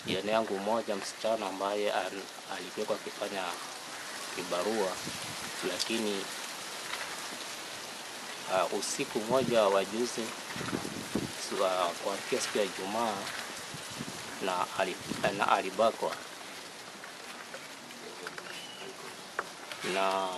jirani yangu mmoja msichana ambaye an- alikuwa akifanya kibarua, lakini uh, usiku mmoja wa juzi su- uh, kuamkia siku ya Ijumaa na, ali, na alibakwa na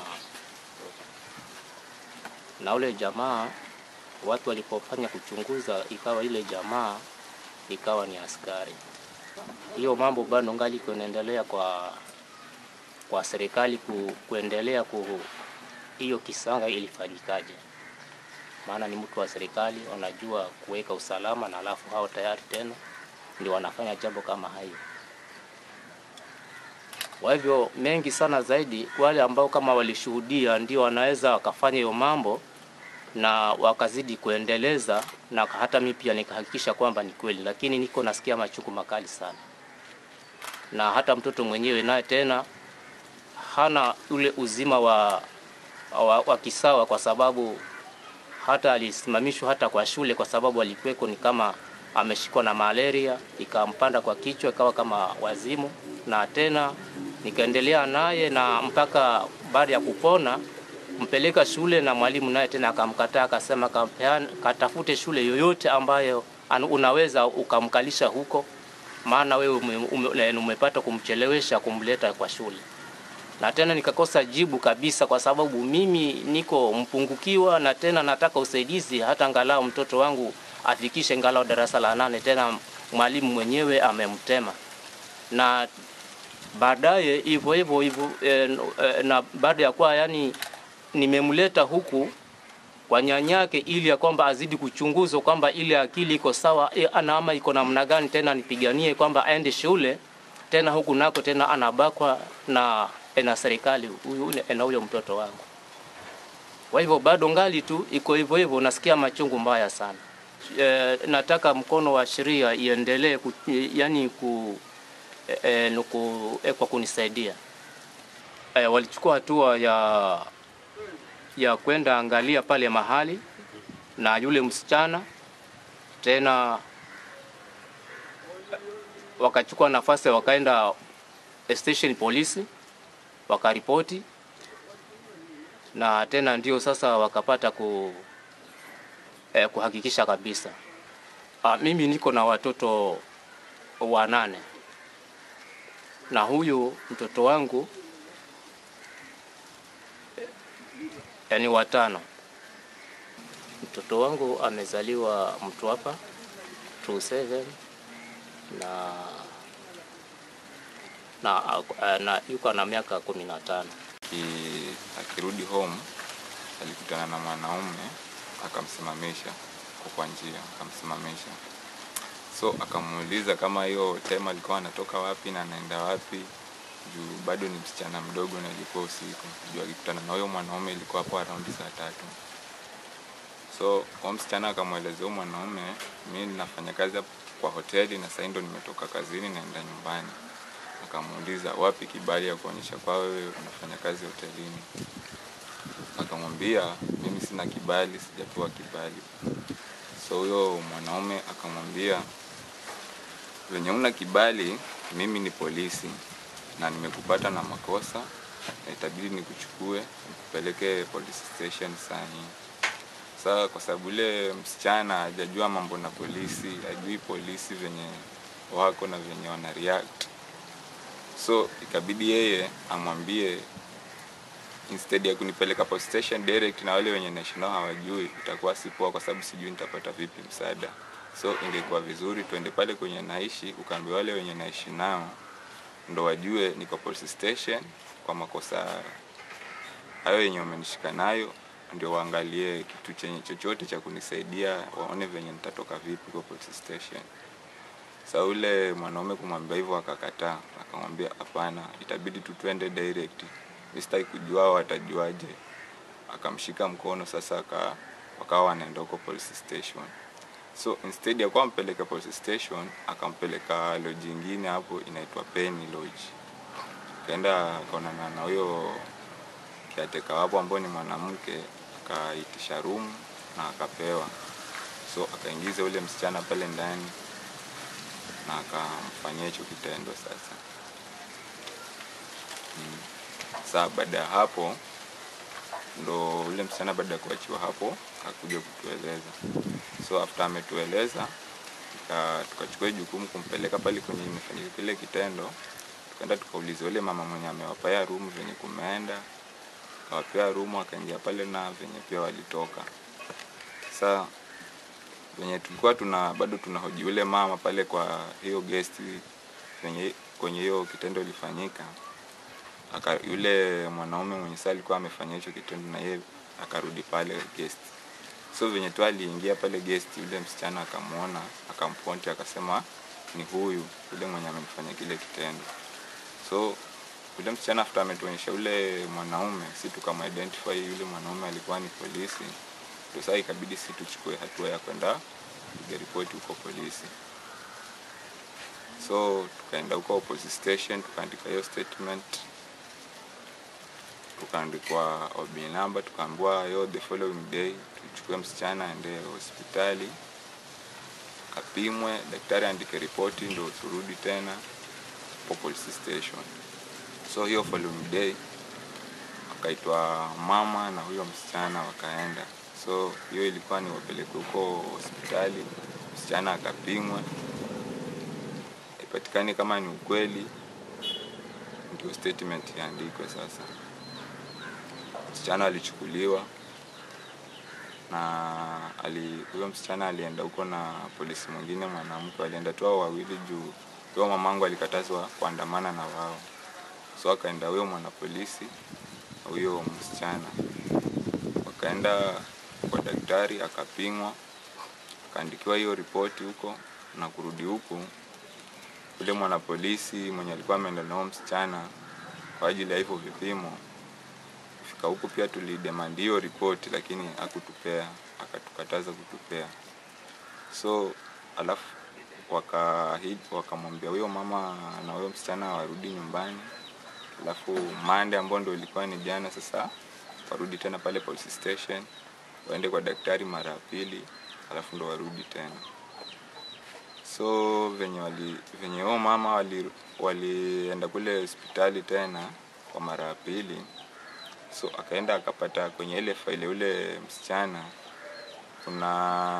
na ule jamaa, watu walipofanya kuchunguza, ikawa ile jamaa ikawa ni askari. Hiyo mambo bado ngali kunaendelea kwa kwa serikali ku, kuendelea ku hiyo kisanga ilifanyikaje, maana ni mtu wa serikali, wanajua kuweka usalama, na alafu hao tayari tena ndio wanafanya jambo kama hayo. Kwa hivyo mengi sana zaidi, wale ambao kama walishuhudia ndio wanaweza wakafanya hiyo mambo na wakazidi kuendeleza, na hata mimi pia nikahakikisha kwamba ni kweli, lakini niko nasikia machungu makali sana, na hata mtoto mwenyewe naye tena hana ule uzima wa, wa, wa kisawa, kwa sababu hata alisimamishwa hata kwa shule, kwa sababu alikuweko ni kama ameshikwa na malaria ikampanda kwa kichwa, ikawa kama wazimu, na tena nikaendelea naye na mpaka baada ya kupona mpeleka shule, na mwalimu naye tena akamkataa, akasema kampeana, katafute shule yoyote ambayo an- unaweza ukamkalisha huko, maana wewe ume, ume, umepata kumchelewesha kumleta kwa shule na tena nikakosa jibu kabisa, kwa sababu mimi niko mpungukiwa na tena nataka usaidizi, hata angalau mtoto wangu afikishe angalau darasa la nane. Tena mwalimu mwenyewe amemtema, na baadaye hivyo hivyo hivyo e, e, na baada ya kuwa yani nimemleta huku kwa nyanyake ili ya kwamba azidi kuchunguzwa kwamba ile akili iko sawa e, ana ama iko namna gani, tena nipiganie kwamba aende shule tena huku nako tena anabakwa na na serikali huyu na huyo mtoto wangu. Kwa hivyo bado ngali tu iko hivyo hivyo, nasikia machungu mbaya sana. E, nataka mkono wa sheria iendelee ku, yani ku, e, e, ku, e, kwa kunisaidia. E, walichukua hatua ya ya kwenda angalia pale mahali na yule msichana tena wakachukua nafasi wakaenda station polisi wakaripoti na tena ndio sasa wakapata ku, eh, kuhakikisha kabisa. Ah, mimi niko na watoto wanane na huyu mtoto wangu eh, yani watano. Mtoto wangu amezaliwa Mtwapa 27 na na, na yuko na miaka kumi na tano. Aki- akirudi home alikutana na mwanaume akamsimamisha kwa kwa njia akamsimamisha so akamuuliza kama hiyo time alikuwa anatoka wapi na anaenda wapi juu bado ni msichana mdogo na ilikuwa usiku juu akikutana na huyo mwanaume ilikuwa hapo around saa tatu so huyo msichana akamwelezea huyo mwanaume mi ninafanya kazi hapo kwa hoteli na sahii ndo nimetoka kazini naenda nyumbani akamuuliza wapi kibali ya kuonyesha kwa wewe unafanya kazi hotelini akamwambia mimi sina kibali sijapewa kibali so huyo mwanaume akamwambia venye una kibali mimi ni polisi na nimekupata na makosa na itabidi nikuchukue nikupeleke police station saa hii sasa kwa sababu ile msichana hajajua mambo na polisi hajui polisi venye wako na venye wana react so ikabidi yeye amwambie instead ya kunipeleka police station direct na wale wenye naishi nao hawajui itakuwa si poa kwa sababu sijui nitapata vipi msaada so ingekuwa vizuri tuende pale kwenye naishi ukaambia wale wenye naishi nao ndo wajue niko police station kwa makosa hayo yenye wamenishika nayo ndio waangalie kitu chenye chochote cha kunisaidia waone venye nitatoka vipi kwa police station sa ule mwanaume kumwambia hivyo akakataa akamwambia hapana itabidi tu twende direct mi sitaki kujua hao watajuaje akamshika mkono sasa aka wakawa wanaenda huko police station so instead ya kuwa ampeleke police station akampeleka lodge ingine hapo inaitwa Penny Lodge akaenda akaonana na huyo kiateka wapo ambao ni mwanamke akaitisha room na akapewa so akaingiza ule msichana pale ndani na akamfanyia hicho kitendo sasa. Mm. Saa baada ya hapo ndo ule msichana baada ya kuachiwa hapo akakuja kutueleza. So after ametueleza tuka- tukachukua jukumu kumpeleka pale kwenye imefanyika kile kitendo, tukaenda tukauliza yule mama mwenye amewapea rumu venye kumeenda, akawapea rumu, akaingia pale na venye pia walitoka. Sasa venye tulikuwa tuna bado tunahoji yule mama pale kwa hiyo guest venye kwenye hiyo kitendo ilifanyika, aka yule mwanaume mwenye saa alikuwa amefanya hicho kitendo na yeye akarudi pale guest. So venye tu aliingia pale guest, yule msichana akamwona, akamponti, akasema ni huyu yule mwenye amemfanya kile kitendo. So yule msichana after ametuonyesha yule mwanaume, si tukamidentify yule mwanaume alikuwa ni polisi, ndio sasa ikabidi si tuchukue hatua ya kwenda kupiga ripoti huko polisi. So tukaenda huko police station, tukaandika hiyo statement, tukaandikwa OB number, tukaambiwa yo the following day tuchukue msichana aende hospitali apimwe, daktari aandike ripoti, ndio turudi tena po police station. So hiyo following day wakaitwa mama na huyo msichana wakaenda. So hiyo ilikuwa ni wapeleke huko hospitali, msichana akapimwe, ipatikane kama ni ukweli, ndio statement iandikwe. Sasa msichana alichukuliwa na ali huyo msichana alienda huko na polisi mwingine mwanamke, walienda tu hao wawili juu huyo mamangu alikatazwa kuandamana na wao, so akaenda huyo mwanapolisi na huyo msichana, wakaenda kwa daktari, akapimwa, akaandikiwa hiyo ripoti huko na kurudi huku. Yule mwanapolisi mwenye alikuwa ameenda nao msichana kwa ajili ya hivyo vipimo kufika huku pia tulidemand hiyo ripoti, lakini hakutupea, akatukataza kutupea. So alafu waka wakamwambia huyo mama na huyo msichana warudi nyumbani, alafu Monday ambao ndio ilikuwa ni jana, sasa warudi tena pale police station, waende kwa daktari mara ya pili, alafu ndo warudi tena. So venye wali venye huyo mama wali walienda kule hospitali tena kwa mara ya pili so akaenda akapata kwenye ile faili ule msichana kuna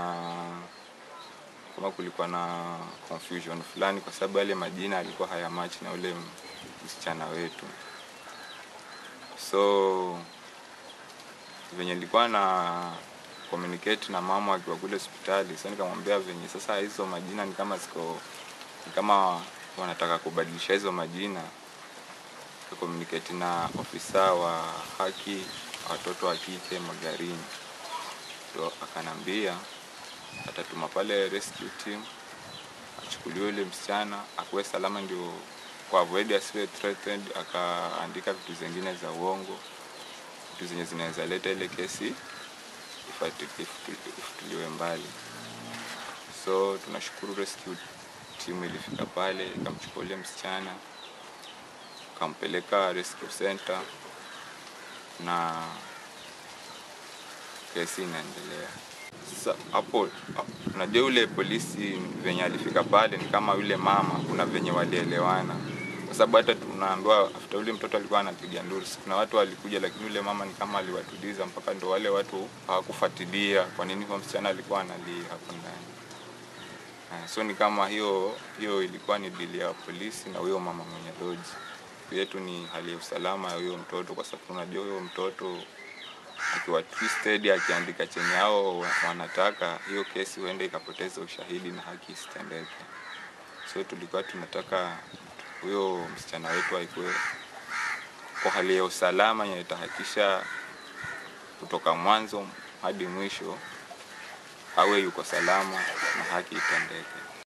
kama kulikuwa na confusion fulani, kwa sababu yale majina alikuwa hayamachi na ule msichana wetu. So venye nilikuwa na communicate na mama akiwa kule hospitali, so nikamwambia venye sasa hizo majina ni kama siko ni kama wanataka kubadilisha hizo majina communicate na ofisa wa haki watoto wa kike Magarini, ndo akanambia atatuma pale rescue team achukuliwe yule msichana akuwe salama, ndio kwa avoid asiwe threatened. Akaandika vitu zingine za uongo, vitu zenye zinaweza leta ile kesi ifati- ifutu- ifutiliwe mbali. So tunashukuru rescue team ilifika pale ikamchukua yule msichana kampeleka rescue center na kesi inaendelea. Sasa hapo hapo, unajua yule polisi venye alifika pale ni kama yule mama, kuna venye walielewana, kwa sababu hata tunaambiwa after yule mtoto alikuwa anapiga nduru, kuna watu walikuja, lakini yule mama ni kama aliwatuliza mpaka ndo wale watu hawakufuatilia kwa nini kwa msichana alikuwa analia hapo ndani. Eh, So ni kama hiyo hiyo ilikuwa ni dili ya polisi na huyo mama mwenye lodge yetu ni hali ya usalama ya huyo mtoto, kwa sababu unajua huyo mtoto akiwa twisted akiandika chenye hao wa- wanataka, hiyo kesi huenda ikapoteza ushahidi na haki isitendeke. So tulikuwa tunataka huyo msichana wetu aikuwe kwa hali ya usalama yenye itahakikisha kutoka mwanzo hadi mwisho awe yuko salama na haki itendeke.